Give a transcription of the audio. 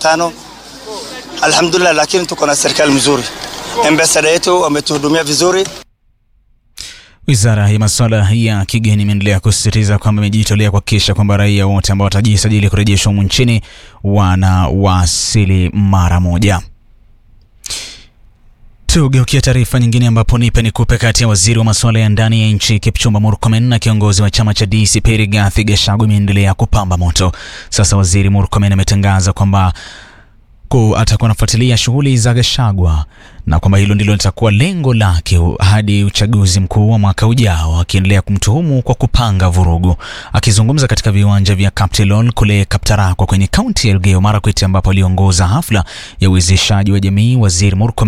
tano. Alhamdulillah, lakini tuko na serikali mzuri, ambasada yetu wametuhudumia vizuri. Wizara ya masuala ya kigeni imeendelea kusisitiza kwamba imejitolea kuhakikisha kwamba raia wote ambao watajisajili kurejeshwa humu nchini wanawasili mara moja. Tugeukia taarifa nyingine ambapo nipe nikupe kati ya waziri wa masuala ya ndani ya nchi Kipchumba Murkomen na kiongozi wa chama cha DCP Rigathi Gachagua imeendelea kupamba moto. Sasa waziri Murkomen ametangaza kwamba atakuwa anafuatilia shughuli za Gachagua na kwamba hilo ndilo litakuwa lengo lake hadi uchaguzi mkuu wa mwaka ujao, akiendelea kumtuhumu kwa kupanga vurugu. Akizungumza katika viwanja vya Kaptilol kule Kaptarakwa kwenye kaunti ya Elgeyo Marakwet ambapo aliongoza hafla ya uwezeshaji wa jamii, waziri Murkomen